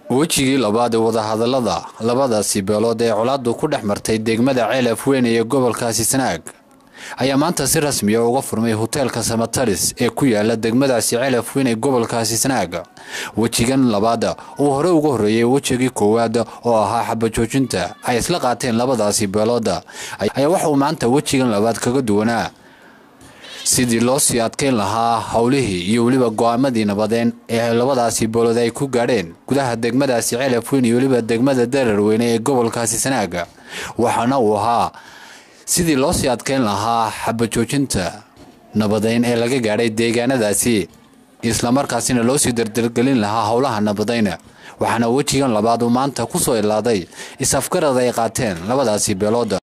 wejigii labaad ee wadahadalada labadaasi beelood ee colaadu ku dhex martay degmada ceelaf weyn ee gobolkaasi sanaag ayaa maanta si rasmiya uga furmay hoteelka samataris ee ku yaala degmadaasi ceelaf weyn ee gobolkaasi sanaag wejigan labaad uu hore uga horreeyey wejigii koowaad oo ahaa xabajoojinta ay isla qaateen labadaasi beelood ayaa waxauu maanta wejigan labaad kaga duwanaa sidii loo sii adkeyn lahaa howlihii iyo weliba go-aamadii nabadeen ee labadaasi beelood ay ku gaadheen gudaha degmadaasi ceelaf weyn iyo weliba degmada dararweyne ee gobolkaasi sanaaga waxaana uu ahaa sidii loo sii adkeyn lahaa xabajoojinta nabadeyn ee laga gaadhay deegaanadaasi islamarkaasina loo sii dardargelin lahaa howlaha nabadayna waxaana wejigan labaad uu maanta ku soo ilaaday is-afgarad ay qaateen labadaasi beelood